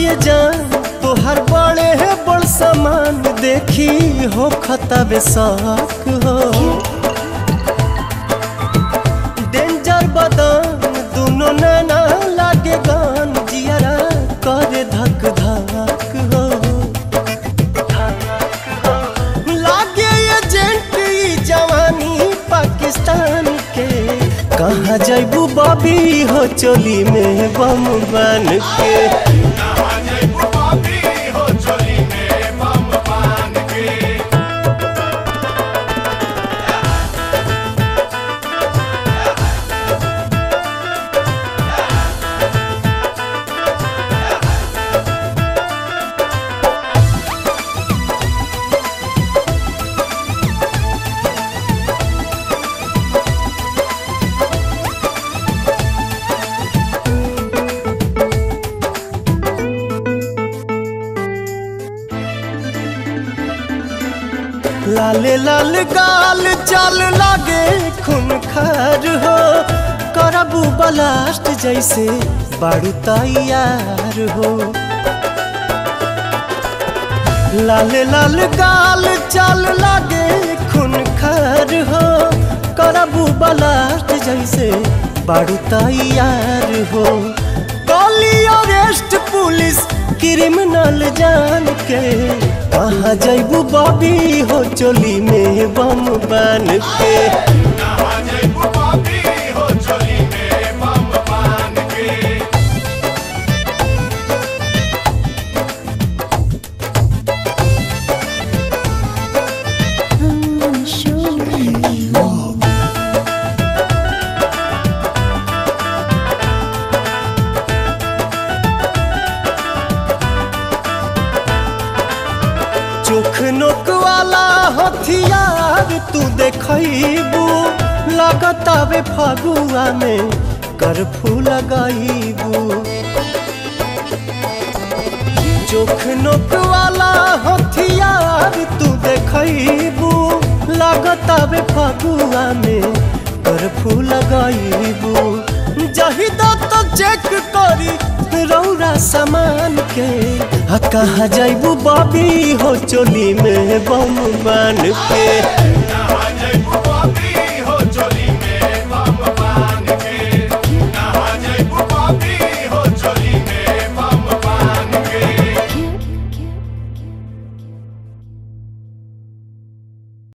ये जान तोहर बड़े है बड़ सामान देखी हो खतबे शौक हो डेंजर बदन दोनों नैना लागे गान जियरा करे धक धक हो लागे एजेंट ई जवानी पाकिस्तान के कहाँ जैबू बबी हो चोली में बम बन के लाले लाल गाल चाल लागे खून खार हो करबू बलास्ट जैसे बारू तैयार हो लाले लाल गाल चाल लागे खून खार हो करबू बलास्ट जैसे बारू तैयार हो गली अरेस्ट पुलिस क्रिमिनल जान के कहाँ जैबू बॉबी हो चोली में बम बन के चोख नोक वाला हथियार तू देखबू लगतावे फगुआ में करफू लगाईबू चोख नोक वाला हथियार तू देखबू लगतावे फगुआ में करफू लगाईबू जहिदा तो चेक करी रौरा सामान के आ कहाँ जैबू बॉबी हो चोली में बम बन के